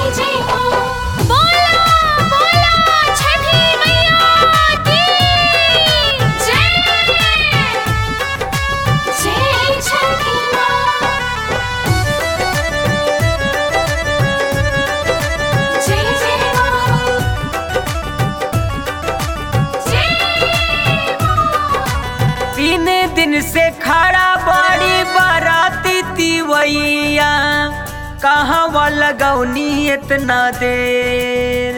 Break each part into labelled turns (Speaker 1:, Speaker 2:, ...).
Speaker 1: जय हो बोला बोला छठी मैया की जय जय छठी माँ जय जय माँ जय
Speaker 2: तीन दिन से खड़ा बड़ी बाराती तिवैया कहाँ लगौनी इतना देर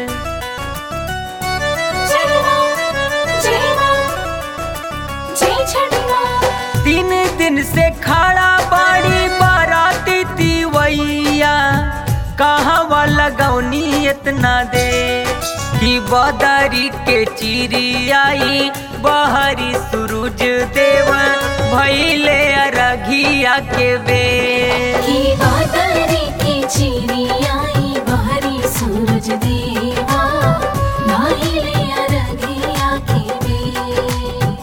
Speaker 1: जय माँ जय माँ जय छठी माँ
Speaker 2: तीन दिन से खड़ा बड़ी बाराती तिवैया कहाँ लगौनी इतना देर कि बदरी के चिड़ियाई बहरी सूरज देव भैले अरघिया के बेर
Speaker 1: की बादरी की चिड़ियाई बाहरी सूरज देवा नाहिले अरगिया की बेर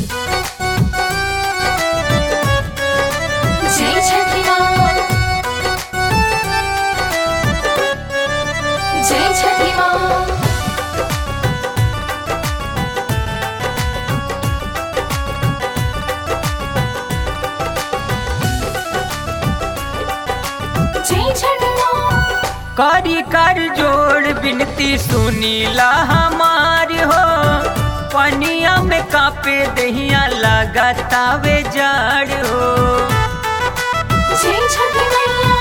Speaker 1: जय छठी माँ जय छठी माँ जय छठी माँ
Speaker 2: करी कर जोड़ बिनती सुनीला हमारी हो पनिया में कापे दहिया लगातावे जड़ हो
Speaker 1: जय छठी मैया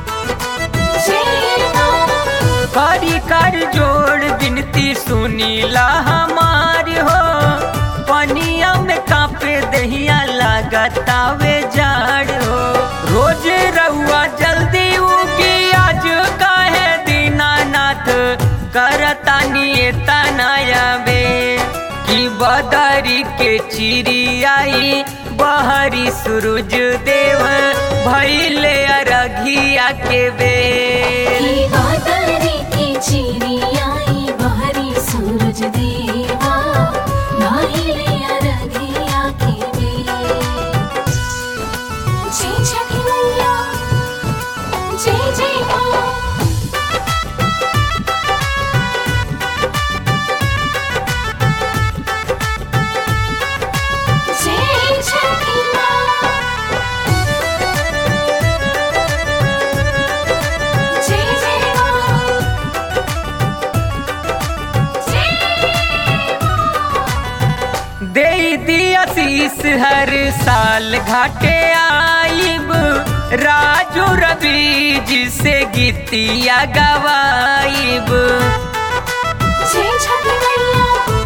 Speaker 1: जय माँ
Speaker 2: करी कर जोड़ बिनती सुनीला हमारी हो पनिया में कापे दहिया लगातावे जड़ हो रोज रहुआ जल्दी उगी आज काहे दीनानाथ करतानी तनाया बे कि बदरी के चिड़ियाई बहरी सूरज देव भैले अरघिया के बेर
Speaker 1: की बादरी की चिड़ियाई बाहरी सूरज देवा नाहिले अरगिया की बेर जय छठी मैया जय जय माँ जय छठी माँ जय जय माँ
Speaker 2: दे दिया शीस हर साल घाटे आइब राजू रवि जी से गीतिया गवाइब
Speaker 1: जय छठी मैया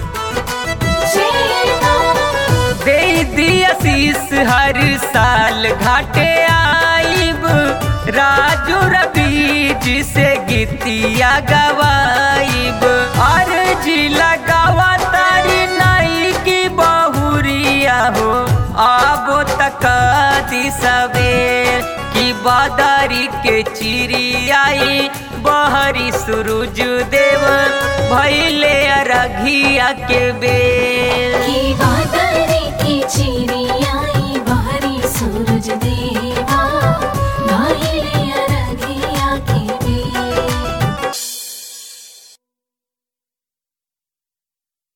Speaker 1: जय माँ
Speaker 2: दे दिया शीस हर साल घाटे आइब राजू रवि जी से गीतिया गवाइब और जी लगावा तारी नाई की बहुरिया हो आबो तक दी सवेर की बादारी के चिड़ियाई बहरी सूरज देव भैले अरघिया के बेर